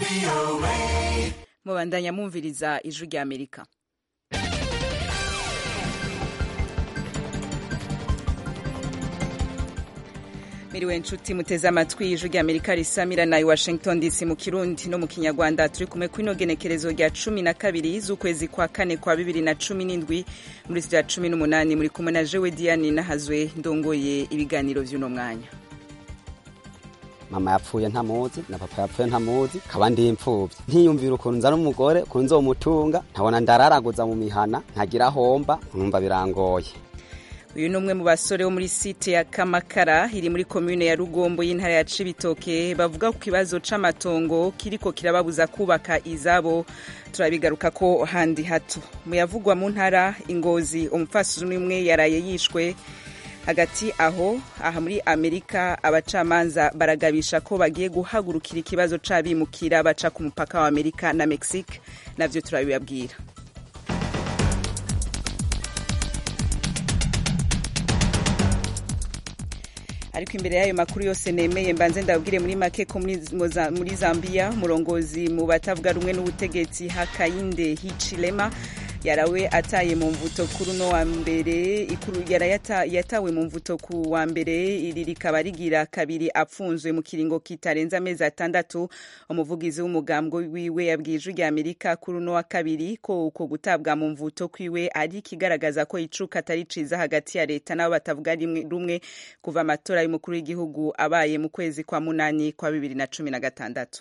mubandanya mwumviriza ijwi rya amerika miriwe nshuti muteze amatwi ijwi rya amerika risamira na washington dc mu kirundi no mu kinyarwanda turi kumwe kw'ino genekerezo rya cumi na kabiri z'ukwezi kwa kane kwa bibiri na cumi n'indwi muri rya cumi n'umunani muri kumwe na jewe diane nahazwe ndongoye ibiganiro vy'uno mwanya mama yapfuye ntamuzi na papa yapfuye ntamuzi kaba ndi imfuvyi ntiyumvira ukuntu nzana umugore ukuntu nzomutunga ntabona ndararaguza mu mihana ntagira homba numva birangoye uyu ni umwe mu basore bo muri site ya kamakara iri muri komune ya rugombo y'intara ya cibitoke bavuga ku kibazo c'amatongo kiriko kirababuza kubaka izabo turabigaruka ko handi hato mu yavugwa mu ntara ingozi umupfasoni umwe yaraye yishwe hagati aho aha muri amerika abacamanza baragabisha ko bagiye guhagurukira ikibazo c'abimukira baca ku mupaka wa amerika na mexique navyo turabibabwira ariko imbere y'ayo makuru yose nemeye mbanze ndabwire muri make ko muri zambia umurongozi mu batavuga rumwe n'ubutegetsi hakayinde hichilema yarawe ataye mu mvuto kuri uno wa mbere ikuru yara yata, yatawe mu mvuto ku wa mbere iri rikaba rigira kabiri apfunzwe mu kiringo kitarenze amezi atandatu umuvugizi w'umugambwe wiwe yabwiye ijwi rya amerika kuri uno wa kabiri ko uko gutabwa mu mvuto kwiwe ari ikigaragaza ko icuka atari ciza hagati ya leta n'abo batavuga rumwe kuva amatora y'umukuru w'igihugu abaye mu kwezi kwa munani kwa bibiri na cumi na gatandatu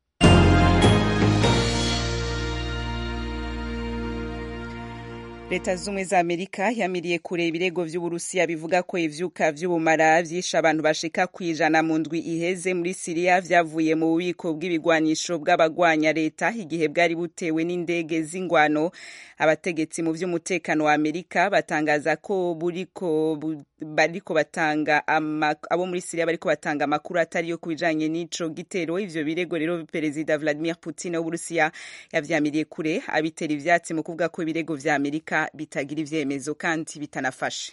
leta z'ubumwe za amerika yamiriye kure ibirego vy'uburusiya bivuga ko ivyuka vy'ubumara vyishe abantu bashika kwijana mu ndwi iheze muri siriya vyavuye mu bubiko bw'ibigwanisho bw'abagwanya leta igihe bwari butewe n'indege z'ingwano abategetsi mu vy'umutekano wa amerika batangaza ko buriko bariko batanga abo muri siriya bariko batanga amakuru atari yo kubijanye n'ico gitero ivyo birego rero perezida vladimir putin w'uburusiya yavyamiriye kure abitera ivyatsi mu kuvuga ko ibirego vya amerika bitagira ivyemezo kandi bitanafashe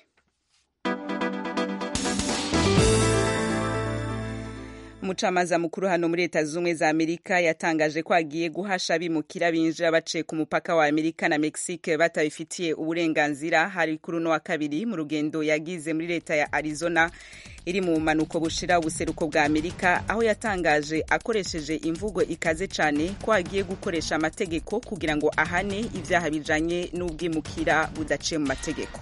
umucamanza mukuru hano muri leta z'ubumwe za amerika yatangaje ko agiye guhasha abimukira binjira baciye ku mupaka wa amerika na mexique batabifitiye uburenganzira hari kuri uno wa kabiri mu rugendo yagize muri leta ya arizona iri mu bumanuko bushira ubuseruko bwa amerika aho yatangaje akoresheje imvugo ikaze cyane ko agiye gukoresha amategeko kugira ngo ahane ibyaha bijanye n'ubwimukira budaciye mu mategeko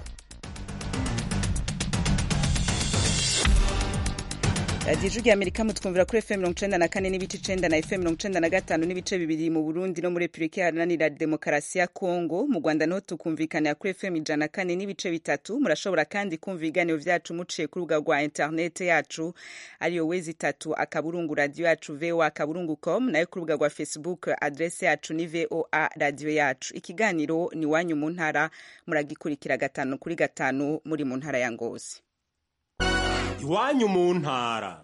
radiyo ijwi rya amerika mutwumvira kuri fm mirongo icenda na kane n'ibice icenda na fm mirongo icenda na gatanu n'ibice bibiri mu burundi no muri repubulika iharanira demokarasi ya kongo mu rwanda niho tukumvikanira kuri fm ijana na kane n'ibice bitatu murashobora kandi kumva ibiganiro vyacu muciye ku rubuga rwa interinete yacu ariyo wezi itatu akaburungu radiyo yacu voa akaburungu com nayo ku rubuga rwa facebook adrese yacu ni voa radiyo yacu ikiganiro ni wanyu mu ntara muragikurikira gatanu kuri gatanu muri mu ntara ya ngozi iwanyu mu ntara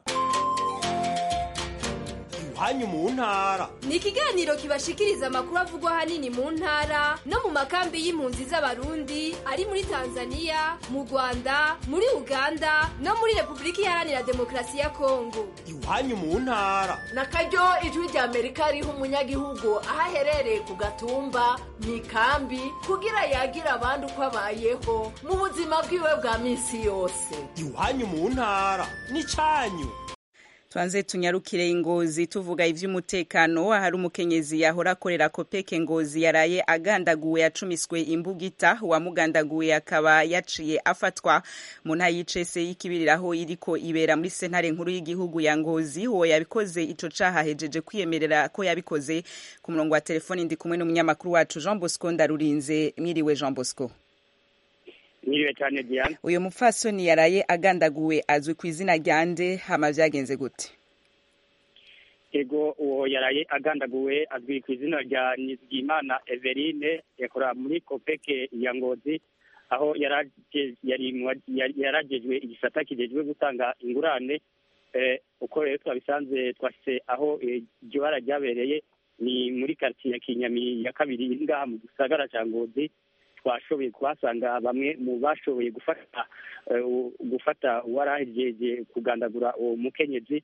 iwanyu mu ntara ni ikiganiro kibashikiriza amakuru avugwa ahanini mu ntara no mu makambi y'impunzi z'abarundi ari muri tanzania mu rwanda muri uganda no muri repubulika iharanira demokarasi ya kongo iwanyu mu ntara na karyo ijwi rya amerika riha umunyagihugu aho aherereye ku gatumba mu ikambi kugira yagira abandi uko abayeho mu buzima bwiwe bwa minsi yose iwanyu mu ntara ni cyanyu tuanze tunyarukire ingozi tuvuga ivy'umutekano ahari umukenyezi yahora akorera kopeke ngozi yaraye agandaguwe yacumiswe imbugita uwamugandaguwe akaba yaciye afatwa mu ntara y'icese y'ikibiriraho iriko ibera muri sentare nkuru y'igihugu ya ngozi uwo yabikoze ico caha hejeje kwiyemerera ko yabikoze ku murongo wa telefoni ndi kumwe n'umunyamakuru wacu jean bosco ndarurinze mwiriwe jean bosco mwiriwe cyane Diane uyu mupfasoni yaraye agandaguwe azwi ku izina rya nde hama vyagenze gute ego uwo yaraye agandaguwe azwi ku izina rya nizigimana everine yakora muri kopeke ya ngozi aho yaragejwe igisata kijejwe gutanga ingurane uko rero twabisanze twashyize aho iryo bara ryabereye ni muri karitsiye ya kinyami ya kabiri iri ngaha mu gisagara cya ngozi twashoboye kuhasanga bamwe mu bashoboye gufata gufata uwarahejeje kugandagura uwo mukenyezi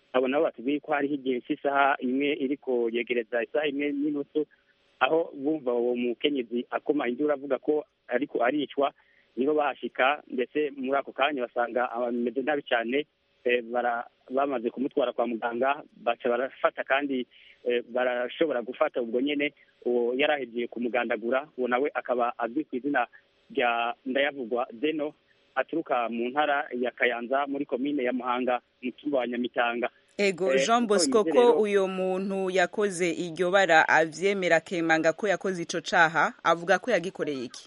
abo nabo batubwiye ko hariho igihe cy'isaha imwe iriko yegereza isaha imwe n'inusu aho bumva uwo mukenyezi akoma induru avuga ko ariko aricwa niho bahashika ndetse muri ako kanya basanga bameze nabi cyane bamaze kumutwara kwa muganga baca barafata kandi barashobora gufata ubwo nyine uwo yari ahegiye kumugandagura uwo nawe akaba azwi ku izina rya ndayavugwa zeno aturuka mu ntara ya kayanza muri komine ya muhanga mu cyumba wa nyamitanga ego jean bosco ko uyu muntu yakoze iryo bara avyemera akemanga ko yakoze ico caha avuga ko yagikoreye iki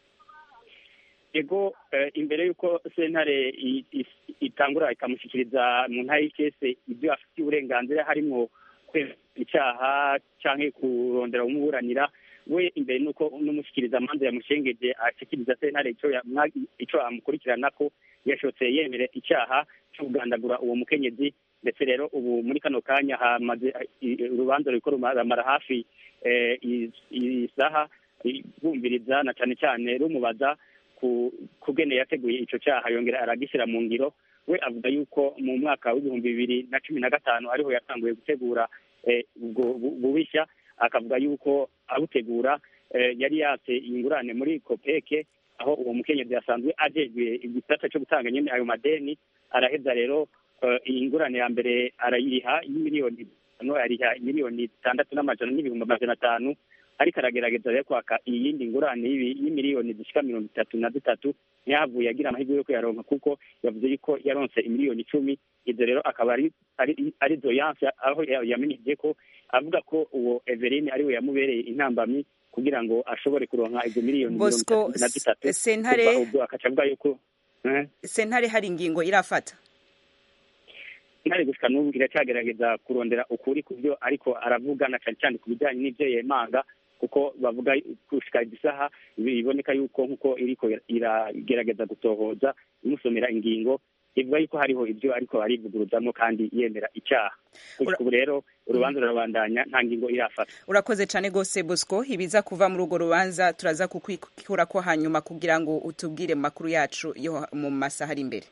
ego imbere y'uko sentare itangura ikamushyikiriza mu ntara y'ikese ibyo afitiye uburenganzira harimo kwemera icyaha cyangwa kurondera umuburanira we imbere n'uko n'umushyikiriza amanza yamushengeje ashyikiriza sentare icyo amukurikirana ko yashotse yemere icyaha cyo kugandagura uwo mukenyezi ndetse rero ubu muri kano kanya hamaze urubanza ruriko ruramara hafi isaha bumviriza na cyane cyane rumubaza kugene yateguye icyo cyaha yongera aragishyira mu ngiro we avuga yuko mu mwaka w'ibihumbi bibiri na cumi na gatanu ariho yatanguye gutegura ubwo bubishya akavuga yuko abutegura yari yatse ingurane muri kopeke aho uwo mukenyezi yasanzwe ajejwe igisata cyo gutanga nyine ayo madeni araheza rero iyi ngurane ya mbere arayiriha y'imiliyoni no ariha miliyoni zitandatu n'amajana n'ibihumbi amajana atanu ariko aragerageza rero kwaka iyindi ngurane y'imiliyoni zishika mirongo itatu na zitatu ntiyahavuye agira amahirwe yo kuyaronka kuko yavuze yuko yaronse imiliyoni icumi izo rero akaba ari doyanse aho yamenyesheje ko avuga ko uwo everine ariwe yamubereye intambamyi kugira ngo ashobore kuronka izo miliyoni mirongo itatu na zitatu sentare ubwo akaca avuga yuko sentare hari ingingo irafata ntare gushika n'ubu iracyagerageza kurondera ukuri ku byo ariko aravuga na cyane cyane ku bijyanye n'ibyo yemanga kuko bavuga gushika isaha biboneka yuko nk'uko iriko iragerageza gutohoza imusomera ingingo ivuga yuko hariho ibyo ariko arivuguruzamo kandi yemera icyaha gushika ubu rero urubanza rurabandanya nta ngingo irafata urakoze cyane rwose bosco ibiza kuva muri urwo rubanza turaza kukwikura ko hanyuma kugira ngo utubwire mu makuru yacu yo mu masaha ari imbere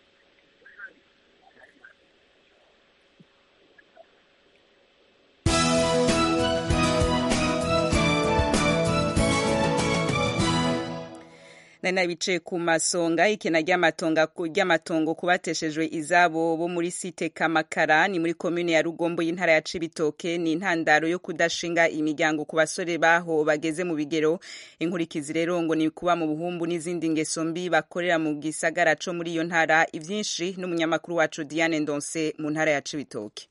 nari bicaye ku masonga ikena ry'amatongo kubateshejwe izabo bo muri site kamakara ni muri komune ya rugombo y'intara ya cibitoke ni intandaro yo kudashinga imiryango ku basore baho bageze mu bigero inkurikizi rero ngo ni kuba mu buhumbu n'izindi ngeso mbi bakorera mu gisagara co muri iyo ntara ivyinshi n'umunyamakuru wacu diane ndonse mu ntara ya cibitoke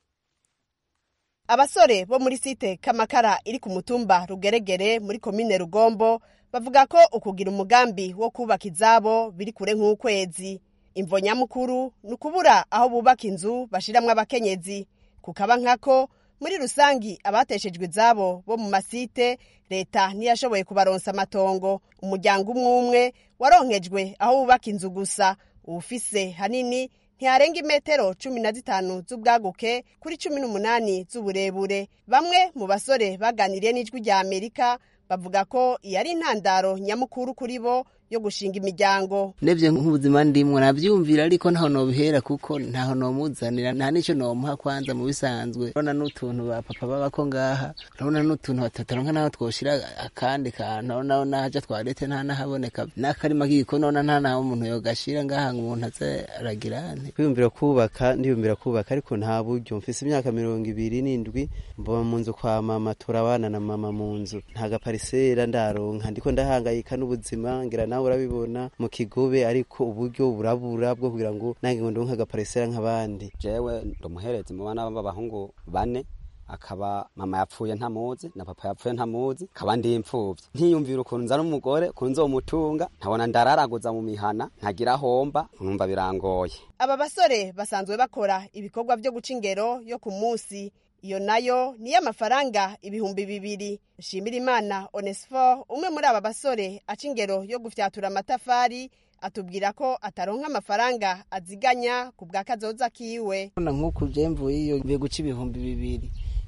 abasore bo muri site kamakara iri ku mutumba rugeregere muri komine rugombo bavuga ko ukugira umugambi wo kubaka izabo biri kure nk'ukwezi imvo nyamukuru ni ukubura aho bubaka inzu bashiramwo abakenyezi kukaba nkako muri rusangi abateshejwe izabo bo mu masite leta ntiyashoboye kubaronsa amatongo umuryango umwe umwe waronkejwe aho bubaka inzu gusa uwufise hanini ntiharenga imetero cumi na zitanu z'ubwaguke kuri cumi n'umunani z'uburebure bamwe mu basore baganiriye n'ijwi rya amerika bavuga ko iyo ari intandaro nyamukuru kuri bo yo gushinga imiryango ndebye nk'ubuzima ndimwo nabyumvira ariko ntaho nobihera kuko ntaho nomuzanira nta n'icyo nomuha kwanza mu bisanzwe urabona n'utuntu ba papa babako ngaha urabona n'utuntu batataronka naho twoshira akandi kantu urabona naho nahaja twarete nta nahaboneka n'akarima k'igikoni urabona nta naho umuntu yogashira ngaha ngo umuntu aze aragira nte kwiyumvira kubaka ndiyumvira kubaka ariko nta buryo mfise imyaka mirongo ibiri n'indwi mboba mu nzu kwa mama turabana na mama mu nzu nta gaparisera ndaronka ndiko ndahangayika n'ubuzima ngira nawe urabibona mu kigobe ariko uburyo burabura bwo kugira ngo nange ngo ndonke agaparisera nk'abandi jewe ndumuherezi mu bana b'abahungu bane akaba mama yapfuye ntamuzi na papa yapfuye ntamuzi akaba ndi imfuvyi ntiyumvira ukuntu nzana umugore ukuntu nzomutunga nkabona ndararaguza mu mihana ntagira homba numva birangoye aba basore basanzwe bakora ibikorwa vyo guca ingero yo ku munsi iyo nayo niyo amafaranga ibihumbi bibiri nshimira imana onesifo umwe muri aba basore aca ingero yo gufyatura amatafari atubwira ko ataronka amafaranga aziganya ku bwa kazoza kiwe nk'uku je mvuye iyo mvuye guca ibihumbi bibiri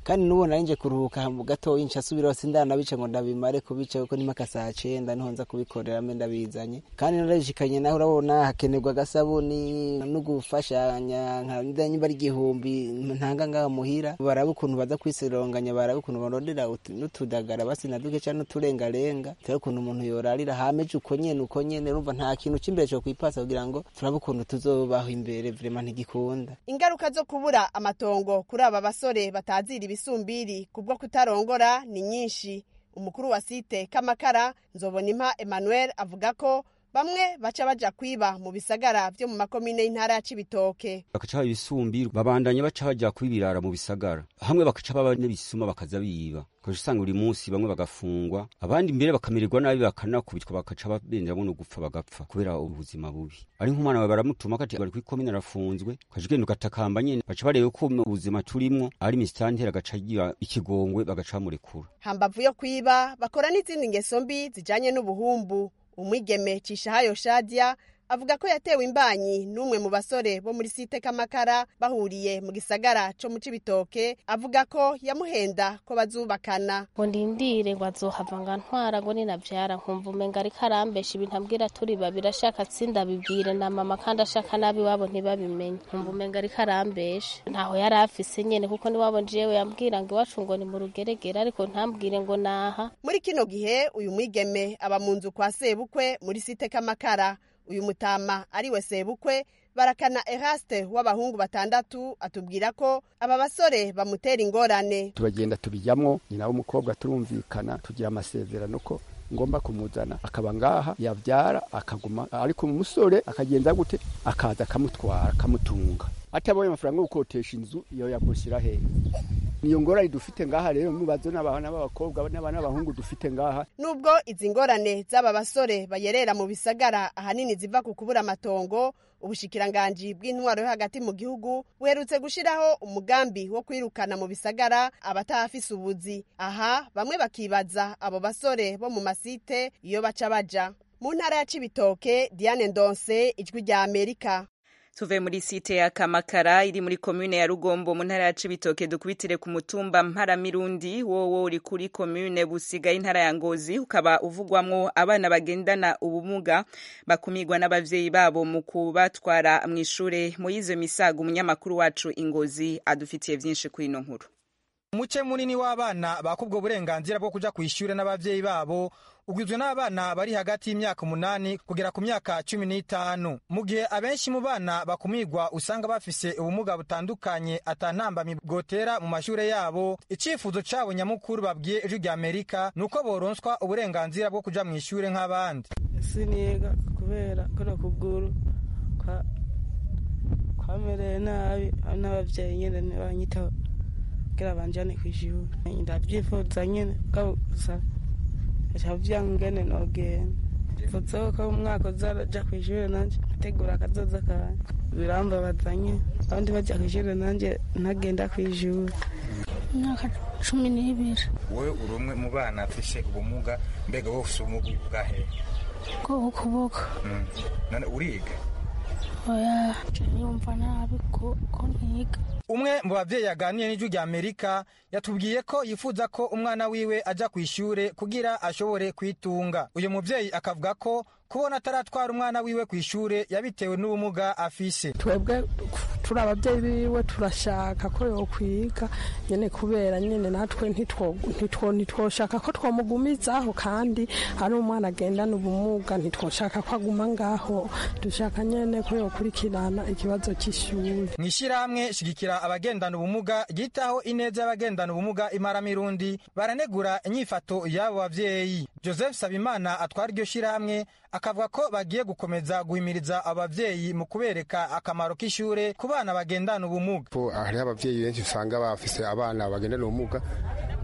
kandi n'ubu nari nje kuruhuka mu gatoya nca subiraho sindanabica ngo ndabimare kubica kuko nimaka saa cenda niho nza kubikorera mbe ndabizanye kandi narashikanye naho urabona hakenerwa agasabuni no gufashanya nka nyimba ari igihumbi ntanga ngaha muhira baraba ukuntu baza kwisironganya baraba ukuntu barondera utu- n'utudagara basi na duke canke n'uturengarenga turebe ukuntu umuntu yorarira hameje uko nyene uko nyene urumva nta kintu c'imbere co kwipasa kugira ngo turabe ukuntu tuzobaho imbere vrema ntigikunda ingaruka zo kubura amatongo kuri aba basore batazira ibisumbiri kubwo kutarongora ni nyinshi umukuru wa site kamakara nzobonimpa emmanuel avuga ko bamwe baca baja kwiba mu bisagara vyo mu makomine y'intara ya cibitoke bakaca baba ibisumbiro babandanya baca baja kubibirara mu bisagara hamwe bakaca baba n'ibisuma bakaza biba ukaja usanga buri munsi bamwe bagafungwa abandi mbere bakamererwa nabi bakanakubitwa bakaca babenderamo no gupfa bagapfa kubera ubuzima bubi ari nk'umwana wawe baramutuma kati bari kw'ikomine arafunzwe ukaja ugenda ugatakamba nyene baca barebe ko ubuzima turimwo ari misitanteri agaca agira ikigongwe bagaca bamurekura hambavu yo kwiba bakora n'izindi ngeso mbi zijanye n'ubuhumbu umwigeme cishahayo shadia avuga ko yatewe imbanyi n'umwe mu basore bo muri site kamakara bahuriye mu gisagara co mu cibitoke avuga ko yamuhenda ko bazubakana ngo ndindire ngo azohava ngo antwara ngo ninavyara nkumva umenga ariko arambesha ibintu ambwira turi babiri ashaka sindabibwire na mama kandi ashaka nabi wabo ntibabimenye nkumva umenga ariko arambesha ntaho yari afise nyene kuko niwabo jewe yambwira ngo iwacu ngo ni mu rugeregere ariko ntambwire ngo naha muri kino gihe uyu mwigeme aba mu nzu kwa sebukwe muri site kamakara uyu mutama ariwe sebukwe barakana eraste w'abahungu batandatu atubwira ko aba basore bamutera ingorane turagenda tubijyamo nyina w'umukobwa turumvikana tugira amasezerano ko ngomba kumuzana akaba ngaha yavyara akaguma ariko umusore akagenza gute akaza akamutwara akamutunga atabonye amafaranga yo gukotesha inzu iyo yagushyira hehe niyo ngorane dufite ngaha rero mubazo n'abana b'abakobwa n'abana b'abahungu dufite ngaha nubwo izi ngorane z'aba basore bayerera mu bisagara ahanini ziva ku kubura amatongo ubushikiranganji bw'intwaro yo hagati mu gihugu buherutse gushiraho umugambi wo kwirukana mu bisagara abatahafise ubuzi aha bamwe bakibaza abo basore bo mu masite iyo baca baja mu ntara ya cibitoke diane ndonse ijwi rya amerika tuve muri site ya kamakara iri muri komune ya rugombo mu ntara ya cibitoke dukubitire ku mutumba mparamirundi wowo uri kuri komune busiga y'intara ya ngozi ukaba uvugwamwo abana bagendana ubumuga bakumirwa n'abavyeyi babo mu kubatwara mw'ishure moyize misago umunyamakuru wacu ingozi adufitiye vyinshi kuri ino nkuru umuce munini w'abana bakubwo burenganzira bwo kuja kw'ishure n'abavyeyi babo ugizwe n'abana bari hagati y'imyaka umunani kugera ku myaka cumi n'itanu mu gihe abenshi mu bana bakumirwa usanga bafise ubumuga butandukanye atantambamyi bwotera mu mashure yabo icifuzo cabo nyamukuru babwiye ijwi rya amerika ni uko boronswa uburenganzira bwo kuja mw'ishure nk'abandi siniga kubera kuno kuguru kwa kwamereye nabi n'abavyeyi nyene ntibanyitaho kugira banjane kw'ishure ndavyifuza nyene gusa cavuga ngene nogenda mvuzeho ko umwaka uzaja kw'ishure nanje ategura akazoza kanje birambabaza nyene abandi baja kw'ishure nanje ntagenda kw'ishure imyaka cumi n'ibiri wowe uri umwe mu bana afise ubumuga mbega wowe ufise ubumuga bwahe bwo ukuboko none uriga oya yumva nabi ko ntiga umwe mu bavyeyi yaganiye n'ijwi rya amerika yatubwiye ko yifuza ko umwana wiwe aja kw'ishure kugira ashobore kwitunga uyu muvyeyi akavuga ko kubona ataratwara umwana wiwe kw'ishure yabitewe n'ubumuga afise twebwe turi ababyeyi biwe turashaka ko yokwiga nyene kubera nyene natwe ntitwoshaka ko twomugumizaho kandi ari umwana agendana ubumuga ntitwoshaka ko aguma ngaho dushaka nyene ko yokurikirana ikibazo c'ishuri mw'ishirahamwe shigikira abagendana ubumuga ryitaho ineza y'abagendana ubumuga imaramirundi baranegura inyifato y'abo bavyeyi joseph sabimana atwara iryo shirahamwe akavuga ko bagiye gukomeza guhimiriza abavyeyi mu kubereka akamaro k'ishure ku bana bagendana ubumuga hariho abavyeyi benshi usanga bafise abana bagendana ubumuga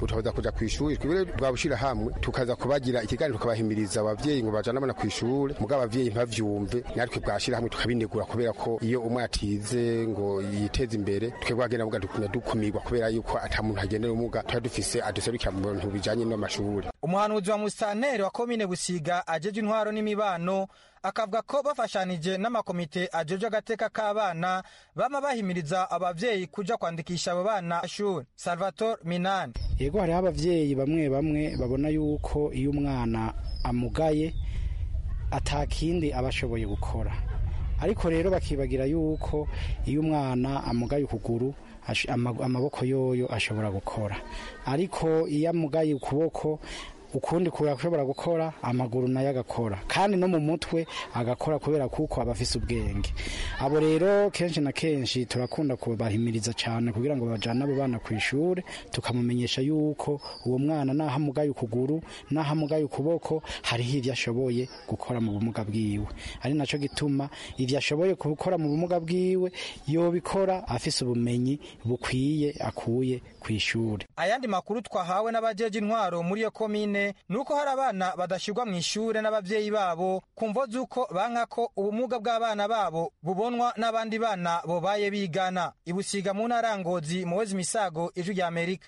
utoza kuja kw'ishuri twebwe bwabushira hamwe tukaza kubagira ikiganiro tukabahimiriza abavyeyi ngo bajane abana kw'ishure mugabo abavyeyi ntibavyumve natwe bwashira hamwe tukabinegura kubera ko iyo umwe atize ngo yiteze imbere twebwe agenda vuga dukunda dukumirwa kubera yuko ata muntu agendera ubumuga tuba dufise aduserukira mu bintu bijanye n'amashuri umuhanuzi wa musitanteri wa komine busiga ajeje intwaro n'imibano akavuga ko bafashanije n'amakomite ajeje agateka k'abana bama bahimiriza abavyeyi kuja kwandikisha abo bana shuri salvatore minani yego hariho abavyeyi bamwe bamwe babona yuko iyo umwana amugaye atakindi aba ashoboye gukora ariko rero bakibagira yuko iyo umwana amugaye ukuguru amaboko yoyo ashobora gukora ariko iyo amugaye ukuboko ukundi kurashobora gukora amaguru nayo agakora kandi no mu mutwe agakora kubera kuko aba afise ubwenge abo rero kenshi na kenshi turakunda kubahimiriza cyane kugira ngo bajane abo bana ku ishuri tukamumenyesha yuko uwo mwana naho amugaye ukuguru naho amugaye ukuboko hariho ibyo ashoboye gukora mu bumuga bwiwe ari nacyo gituma ibyo ashoboye gukora mu bumuga bwiwe yobikora afise ubumenyi bukwiye akuye ku ishuri ayandi makuru twahawe n'abajeje intwaro muri iyo komine nuko hari abana badashyirwa mu ishure n'abavyeyi babo kumvo z'uko banka ko ubumuga bw'abana babo bubonwa n'abandi bana bobaye bigana ibusiga mu ntara ya ngozi muwezi misago ijwi rya amerika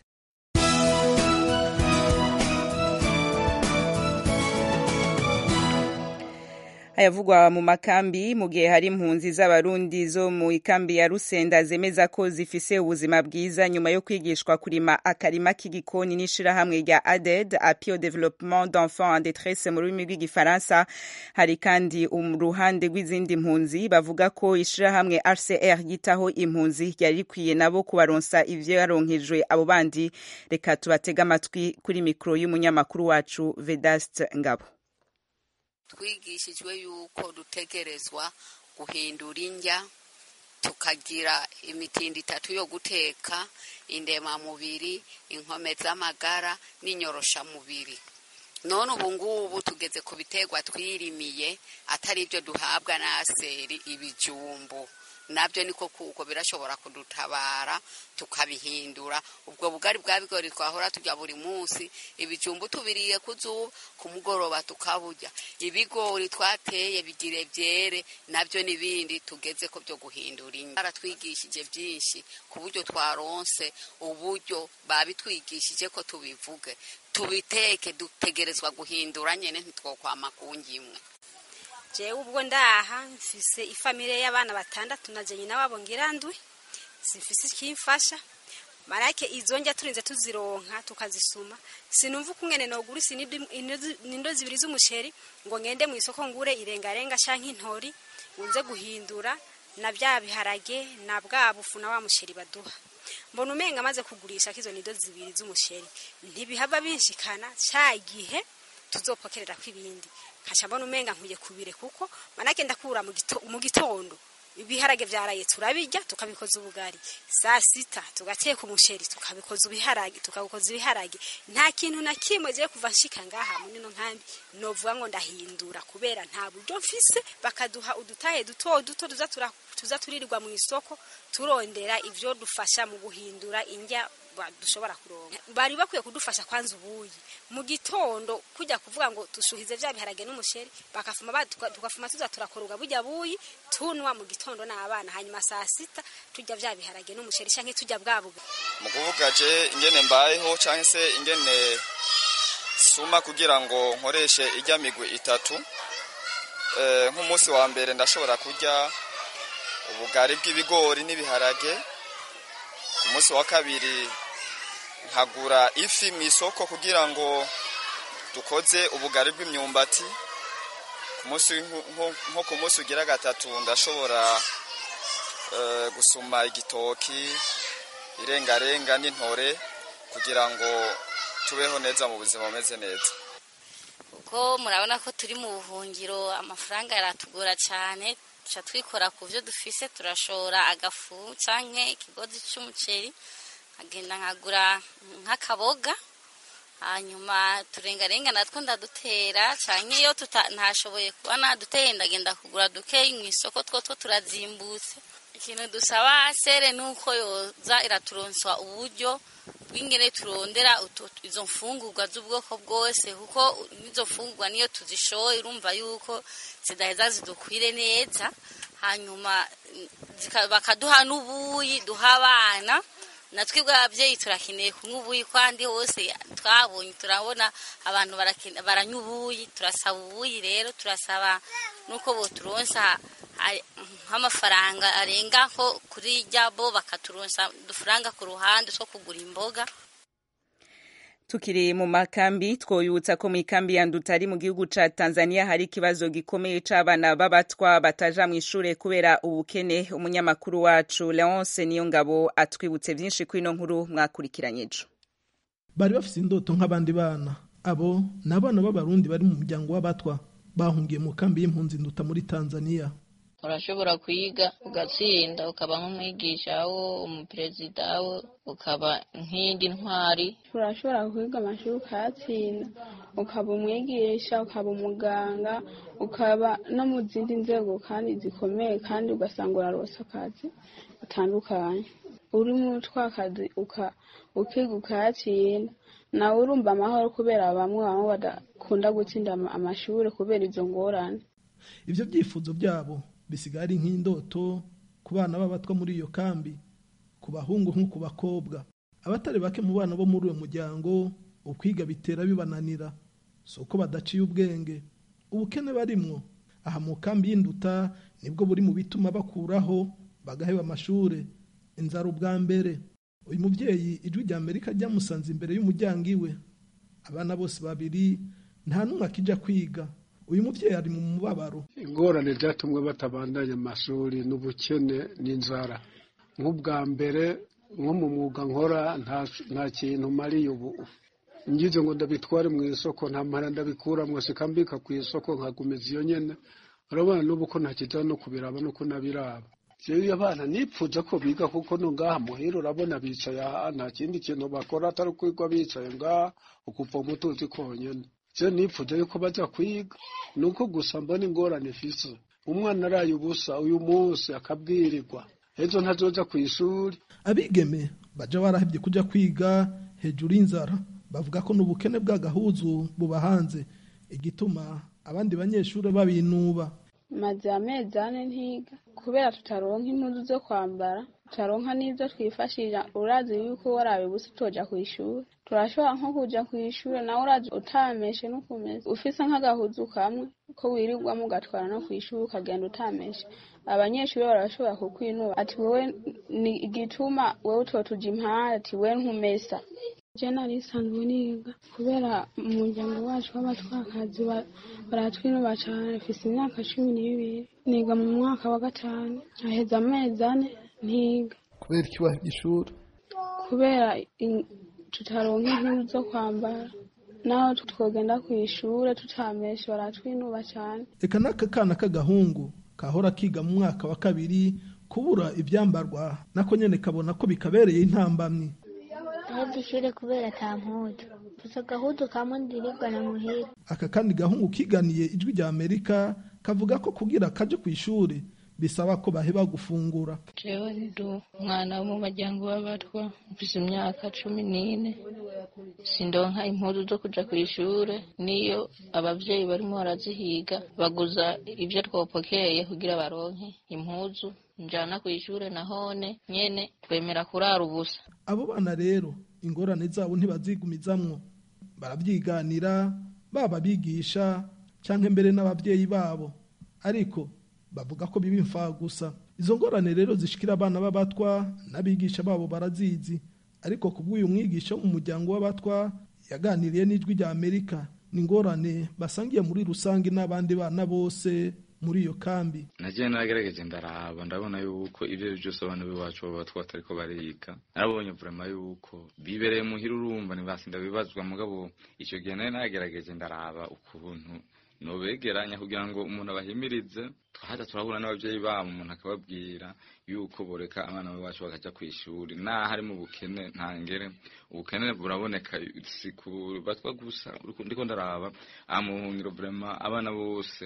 ayavugwa mu makambi mu gihe hari impunzi z'abarundi zo mu ikambi ya rusenda zemeza ko zifise ubuzima bwiza nyuma yo kwigishwa kurima akarima k'igikoni n'ishirahamwe rya aded apio developement d'enfants en détresse mu rurimi rw'igifaransa hari kandi uruhande rw'izindi mpunzi bavuga ko ishirahamwe rcr yitaho impunzi ryari rikwiye nabo kubaronsa ivyo yaronkejwe abo bandi reka tubatege amatwi kuri mikoro y'umunyamakuru wacu vedaste ngabo twigishijwe yuko dutegerezwa guhindura indya tukagira imitindi itatu yo guteka indemamubiri inkome z'amagara n'inyoroshamubiri none ubu ngubu tugeze ku biterwa twirimiye atari ibyo duhabwa na seri ibijumbu nabyo niko kuko birashobora kudutabara tukabihindura ubwo bugari bwa bigori twahora turya buri munsi ibijumbu tubiriye ku zuba ku mugoroba tukaburya ibigori twateye bigire byere nabyo n'ibindi tugeze ko byo guhindura inyuma baratwigishije byinshi ku buryo twaronse uburyo babitwigishije ko tubivuge tubiteke dutegerezwa guhindura nyine ntitwokwama ku ngimwe jewe ubwo ndaha mfise ifamire y'abana batandatu na je nyina wabo ngirandwi zifise ikimfasha marake izo njya turinze tuzironka tukazisuma sinumva ukungene nogura nindo zibiri z'umuceri ngo ngende mu isoko ngure irengarenga canke intori nze guhindura na bya biharage na bwa bufu na wa muceri baduha mbona umenga amaze kugurisha kizo nido zibiri z'umuceri ntibihava binshikana ca gihe tuzopokerera kw'ibindi nkaca mbona umenga nkwiye kubire kuko manake ndakura mu gitondo ibiharage vyaraye turabirya tukabikoza ubugari saa sita tugateka umuceri tukabikoza ibiharage tukabikoza ibiharage nta kintu na kimwe je kuva nshika ngaha muri no nkambi novuga ngo ndahindura kubera nta buryo mfise bakaduha udutahe duto duto tuza tura tuza turirirwa mu isoko turondera ivyo dufasha mu guhindura indya dushobora kuronka bari bakwiye kudufasha kwanza ubuyi mu gitondo kujya kuvuga ngo dushuhize vya biharage n'umuceri bakafuma tukafuma tuza turakoroga burya buyi tunwa mu gitondo n'abana hanyuma saa sita tujya vya biharage n'umuceri canke tujya bwabuga mu kuvuga je ingene mbayeho canke se ingene suma kugira ngo nkoreshe ijya migwi itatu nk'umunsi wa mbere ndashobora kurya ubugari bw'ibigori n'ibiharage ku munsi wa kabiri nkagura ifi mu isoko kugira ngo dukoze ubugari bw'imyumbati nko ku munsi ugira gatatu ndashobora gusuma igitoki irengarenga n'intore kugira ngo tubeho neza mu buzima bumeze neza kuko murabona ko turi mu buhungiro amafaranga aratugora cyane tuca twikora ku byo dufise turashora agafu cyangwa ikigozi cy'umuceri nkagenda nkagura nk'akaboga hanyuma turengarenga natwo ndadutera cyane iyo ntashoboye kuba naduteye ndagenda kugura dukeyi mu isoko two two turazimbutse ikintu dusaba sere nuko yoza iraturonswa uburyo bw'ingene turondera utu- izo mfungurwa z'ubwoko bwose kuko n'izo mfungurwa niyo tuzishoye urumva yuko zidaheza zidukwire neza hanyuma mm, zika- bakaduha n'ubuyi duha abana natwe bw'ababyeyi turakeneye kunywa ubuyi kandi hose twabonye turabona abantu barakene- baranywa ubuyi turasaba ubuyi rero turasaba nuko boturonsa a- nk'amafaranga arenga nko kuri rya bo bakaturonsa udufaranga ku ruhande two kugura imboga tukiri mu makambi twoyutsa ko mu ikambi ya ndutari mu gihugu ca tanzania hari ikibazo gikomeye c'abana b'abatwa bataja mw'ishure kubera ubukene umunyamakuru wacu leonce niyo ngabo atwibutse vyinshi kuri ino nkuru mwakurikiranye ejo bari bafite indoto nk'abandi bana abo ni abana b'abarundi bari mu muryango w'abatwa bahungiye mu kambi y'impunzi nduta muri tanzania urashobora kwiga ugatsinda ukaba nk'umwigisha wo umuperezida wo ukaba nk'indi ntwari urashobora kwiga amashuri ukayatsinda ukaba umwigisha ukaba umuganga ukaba no mu zindi nzego kandi zikomeye kandi ugasanga urarose akazi gatandukanye uri muri twa kazi uka- ukiga ukayatsinda nawe urumva amahoro kubera bamwe bamwe badakunda gutsinda ama- amashuri kubera izo ngorane ivyo byifuzo byabo bisigaye ari nk'indoto ku bana b'abatwa muri iyo kambi ku bahungu nko ku bakobwa abatari bake mu bana bo muri uwo muryango ukwiga bitera bibananira si uko badaciye ubwenge ubukene barimwo aha mu kambi y'induta nibwo buri mu bituma bakuraho bagaheba amashure inzara ubwa mbere uyu muvyeyi ijwi rya amerika ryamusanze imbere y'umuryango iwe abana bose babiri nta n'umwe akija kwiga uyu muvyeyi ari mu mubabaro ingorane zatumwe batabandanya amashuri n'ubukene n'inzara nk'ubwa mbere nko mu mwuga nkora nta- nta kintu mariye ubu ngize ngo ndabitware mu isoko nta mpara ndabikuramwo sikambika ku isoko nkagumiza iyo nyene urabona n'ubu ko ntakiza no kubiraba nuko nabiraba jewe abana nipfuza ko biga kuko no ngaha muhira urabona bicaye aha nta kindi kintu bakora atari kwigwa bicaye ngaha ukuva umutuzi konyene je nipfuza yuko baza kwiga nuko gusa mbona ingorane ifise umwana araye ubusa uyu munsi akabwirirwa ejo ntazoza ku ishuri abigeme baja barahevye kuja kwiga hejuru y'inzara bavuga ko n'ubukene bw'agahuzu buba hanze igituma abandi banyeshuri babinuba maze amezi ane ntiga kubera tutaronka impuzu zo kwambara tutaronka n'izo twifashisha urazi yuko warabe gusa utoja ku ishuri turashobora nko kuja ku ishuri nawe urazi utameshe n'ukumesa ufise nk'agahuzu kamwe ko wirirwamo ugatwara no ku ishuri ukagenda utameshe abanyeshuri barashobora kukwinuba ati wowe ni igituma wowe utotuja impande ati we ntumesa je nari nsanzwe niga kubera umuryango wacu w'abatwakazi ba- baratwinuba cane mfise imyaka cumi n'ibiri niga mu mwaka wa gatanu aheza amezi ane ntiga kubera ikibaho ishuri kubera in- tutaronka impuzu zo kwambara naho twogenda ku ishure tutameshe baratwinuba cane eka n'aka kana k'agahungu kahora kiga mu mwaka wa kabiri kubura ivyambarwa nako nyene kabona ko bikabereye intambamyi ahebye ishure kubera ata mpuzu gusa agahudu kamwe ndirigwana muhira aka kandi gahungu kiganiye ijwi rya amerika kavuga ko kugira kaje ku ishuri bisaba ko baheba gufungura jewe ndi umwana wo mu muryango w'abatwa mfise imyaka cumi n'ine sindonka impuzu zo kuja ku ishure niyo abavyeyi barimo barazihiga baguza ivyo twopokeye kugira baronke impuzu njana ku ishure nahone nyene twemera kurara ubusa abo bana rero ingorane zabo ntibazigumizamwo barabyiganira baba bigisha cyangwa mbere n'ababyeyi babo ariko bavuga ko biba imfaha gusa izo ngorane rero zishikira abana b'abatwa n'abigisha babo barazizi ariko kubw'uyu mwigisha wo mu muryango w'abatwa yaganiriye n'ijwi rya amerika ni ingorane basangiye muri rusange n'abandi bana bose muri iyo kambi nagiye nagerageje ndaraba ndabona yuko ibyo ari byose abana b'iwacu baba batariko bariga narabonye vurema yuko bibereye muhira urumva ntibasinda bibazwa mugabo icyo gihe nari nagerageje ndaraba ukuntu nobegeranya kugira ngo umuntu abahimirize twahaza turahura n'ababyeyi babo umuntu akababwira yuko boreka abana bacu bakaja ku ishuri naho ari mu bukene ntangere ubukene buraboneka si ku batwa gusa ndiko ndaraba aha mu buhungiro vrema abana bose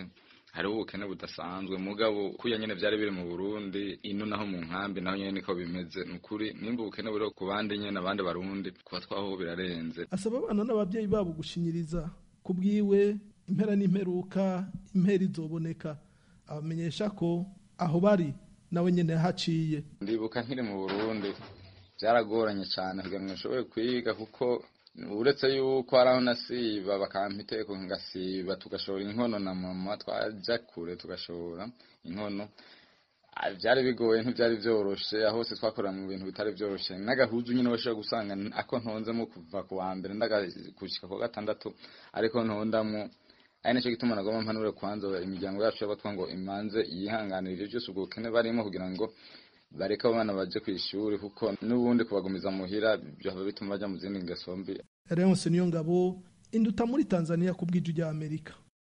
hariho ubukene budasanzwe mugabo kuya nyene vyari biri mu Burundi ino naho mu nkambi naho nyene niko bimeze nukuri nimba ubukene buri ku bandi nyene abandi barundi kuba twaho birarenze asaba abana n'abavyeyi babo gushinyiriza kubwiwe impera n'imperuka impera izoboneka abamenyesha ko aho bari nawe nyene haciye ndibuka nkiri mu Burundi byaragoranye cyane kugira ngo nshobore kwiga kuko uretse yuko hari aho nasiba bakampa iteko ngasiba tugashora inkono na mama twaja kure tugashora inkono byari bigoye ntibyari byoroshe aho hose twakorera mu bintu bitari byoroshe n'agahuzu nyine washobora gusanga ako ntonzemo kuva ku wa mbere ndagakushika ku gatandatu ariko ntondamo ari nacyo gituma nagomba mpanure kwanza imiryango yacu y'abatwa ngo imanze yihanganira ibyo byose ubwo bukene barimo kugira ngo bareke abana baje ku ishuri kuko n'ubundi kubagumiza muhira byaba bituma bajya mu zindi ngeso mbi Leonce niyo ngabo induta muri Tanzania ku bw'iju rya Amerika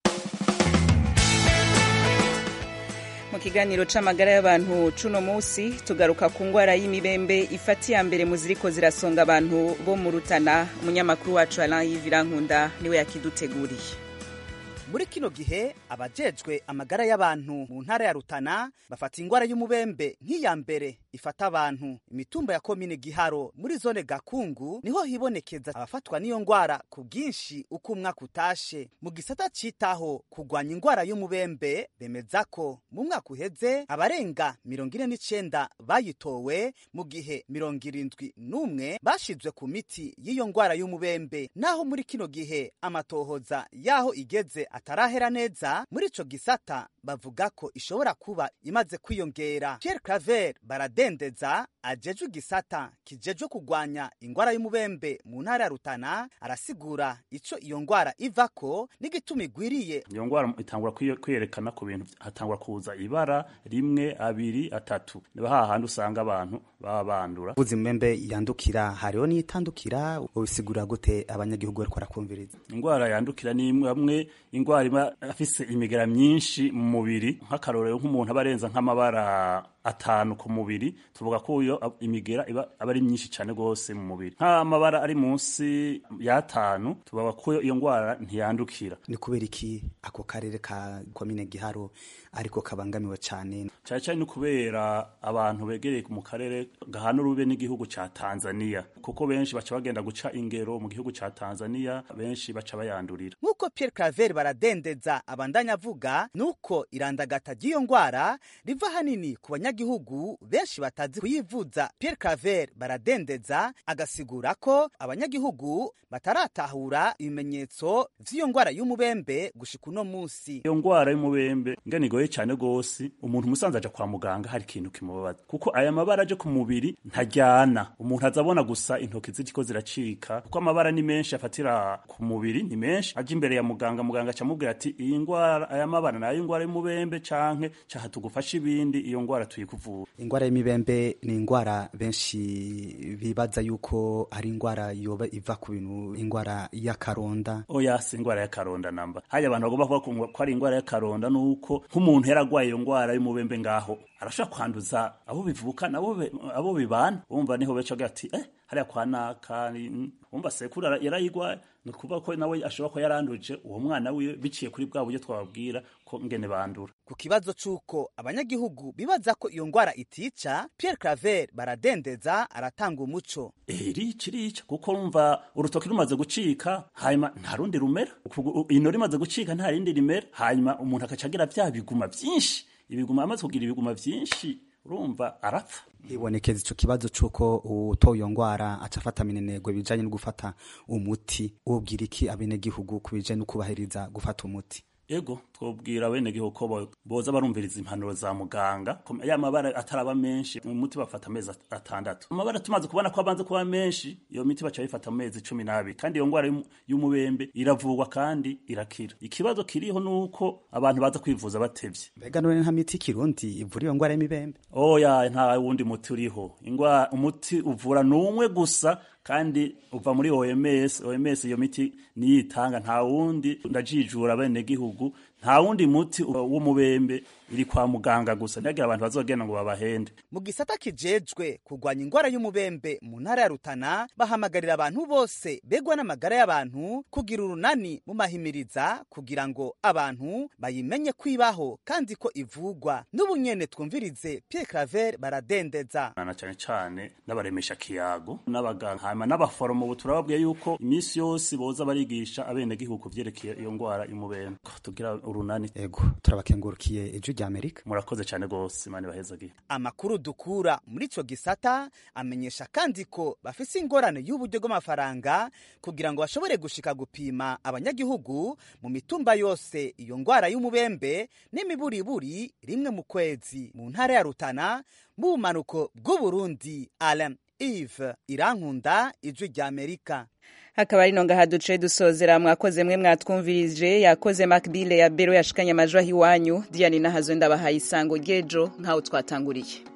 mu kiganiro c'amagara y'abantu cuno musi tugaruka ku ngwara y'imibembe ifata iya mbere mu ziriko zirasonga abantu bo mu Rutana umunyamakuru wacu Alain Yivirankunda niwe yakiduteguriye muri kino gihe abajejwe amagara y'abantu mu ntara ya Rutana bafata ingwara y'umubembe nk'iya mbere ifata abantu imitumba ya komine Giharo muri zone Gakungu niho hibonekeza abafatwa n'iyo ngwara ku bwinshi uko umwaka utashe mu gisata citaho kugwanya ingwara y'umubembe bemeza ko mu mwaka uheze abarenga mirongo ine n'icenda bayitowe mu gihe mirongo irindwi n'umwe bashizwe ku miti y'iyo ngwara y'umubembe naho muri kino gihe amatohoza yaho igeze atarahera neza muri ico gisata bavuga ko ishobora kuba imaze kwiyongera Pierre Claver baradendeza ajejwe igisata kijejwe kugwanya ingwara y'umubembe mu ntara ya Rutana arasigura ico iyo ngwara ivako n'igituma igwiriye iyo ngwara itangura kwiyerekana ku bintu hatangura kuza ibara rimwe abiri atatu niba hahandi usanga abantu baba bandura uzi mubembe yandukira hariho n'itandukira ubisigura gute abanyagihugu bariko barakumviriza ingwara yandukira ni imwe hamwe ingwara iba afise imigera myinshi mu mubiri nk'akarorero nk'umuntu aba arenza nk'amabara atanu ku mubiri tuvuga ko iyo imigera iba aba ari myinshi cyane rwose mu mubiri nk'amabara ari munsi y'atanu tuvuga ko iyo ngwara ntiyandukira ni kubera iki ako karere ka komine giharo ariko kabangamiwe cyane cyane cyane ni kubera abantu begereye mu karere gahana urube n'igihugu ca Tanzania kuko benshi baca bagenda guca ingero mu gihugu ca Tanzania benshi baca bayandurira nk'uko Pierre Claver baradendeza abandanya avuga nuko irandagata ry'iyo ngwara riva hanini ku banyagihugu benshi batazi kuyivuza Pierre Claver baradendeza agasigura ko abanyagihugu bataratahura ibimenyetso vy'iyo ngwara y'umubembe gushika uno musi iyo ngwara y'umubembe ngene igoye cyane gose umuntu musanze aja kwa muganga hari ikintu kimubabaza kuko aya mabara aje ku mubiri ntajyana umuntu azabona gusa intoki ziriko ziracika kuko amabara ni menshi afatira ku mubiri ni menshi aje imbere ya muganga muganga acamubwira ati iyi ngwara aya mabara nayo ingwara y'umubembe canke caha tugufasha ibindi iyo ngwara tuyikuvura ingwara y'imibembe ni ingwara benshi bibaza yuko ari ingwara yoba iva ku bintu ingwara y'akaronda oya si ingwara y'akaronda namba haya abantu bagomba kuvuga ko ari ingwara y'akaronda nuko nk'umuntu yaragwaye iyo ngwara y'umubembe ngaho arashobora kwanduza abo bivuka nabo abo bibana wumva niho beca ati eh hariya kwa naka wumva sekuru yarayigwaye ni ukuvuga ko nawe ashobora ko yaranduje uwo mwana wiwe biciye kuri bwa buryo twababwira ko ngene bandura ku kibazo c'uko abanyagihugu bibaza ko iyo ngwara itica Pierre Claver baradendeza aratanga umuco irica irica kuko rumva urutoki rumaze gucika hanyuma nta rundi rumera ino rimaze gucika nta rindi rimera hanyuma umuntu akaca agira vya biguma vyinshi ibiguma amaze kugira ibiguma vyinshi urumva arapfa hibonekeza ico kibazo c'uko utoye iyo ngwara aca afata minenegwe bijanye no gufata umuti wobwira iki abenegihugu ku bijanye no kubahiriza gufata umuti ego twobwira bene gihugu ko boza barumviriza impanuro za muganga ya mabara ataraba menshi umuti bafata amezi atandatu amabara tumaze kubona ko abanze kuba menshi iyo miti baca bayifata mu mezi cumi n'abiri kandi iyo ngwara y'umubembe iravurwa kandi irakira ikibazo kiriho nuko abantu baza kwivuza batevye mbega none nta miti kirundi ivura iyo ngwara y'imibembe oya nta wundi muti uriho ingwara umuti uvura n'umwe gusa kandi uva muri OMS OMS iyo miti niyitanga nta wundi ndajijura bene gihugu nta wundi muti w'umubembe iri kwa muganga gusa ntihagira abantu bazogenda ngo babahende mu gisata kijejwe kurwanya ingwara y'umubembe mu ntara ya rutana bahamagarira abantu bose begwa n'amagara y'abantu kugira urunani mu mahimiriza kugira ngo abantu bayimenye kwibaho kandi ko ivugwa n'ubu nyene twumvirize Pierre Claver baradendeza na cyane cyane n'abaremesha kiyago n'abaganga hanyuma n'abaforomo ubu turababwiye yuko iminsi yose boza barigisha abenegihugu kuvyerekeye iyo ngwara y'umubembe tugira urunani ego turabakengurukiye ejo rya Amerika murakoze cyane gose imana ibahezagiye amakuru dukura muri ico gisata amenyesha kandi ko bafise ingorane y'uburyo bw'amafaranga kugira ngo bashobore gushika gupima abanyagihugu mu mitumba yose iyo ngwara y'umubembe n'imiburiburi rimwe mu kwezi mu ntara ya Rutana mu bumanuko bw'Uburundi Alain Yves Irankunda ijwi rya Amerika hakaba ari nonga duce dusozera mwakoze mwe mwatwumvirije yakoze Macbile ya Bero yashikanye amajwi ahiwanyu Diane Nahazwe ndabahaye isango ryejo nkaho twatanguriye